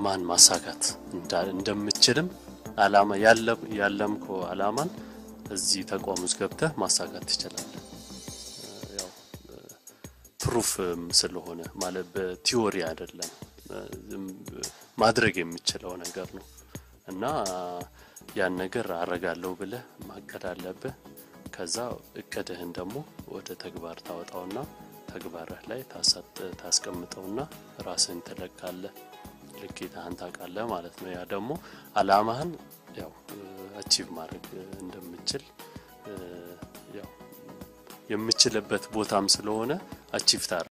አላማህን ማሳካት እንደምችልም አላማ ያለምከው አላማን እዚህ ተቋም ውስጥ ገብተህ ማሳካት ትችላለህ። ያው ፕሩፍ ስለሆነ ማለት በቲዎሪ አይደለም ማድረግ የምችለው ነገር ነው እና ያን ነገር አረጋለሁ ብለህ ማቀድ አለብህ። ከዛ እቅድህን ደግሞ ወደ ተግባር ታወጣውና ተግባርህ ላይ ታስቀምጠውና ራስህን ትለካለህ፣ ልኬታህን ታውቃለህ ማለት ነው። ያ ደግሞ አላማህን ያው አቺቭ ማድረግ እንደምችል ያው የምችልበት ቦታም ስለሆነ አቺቭ ታረ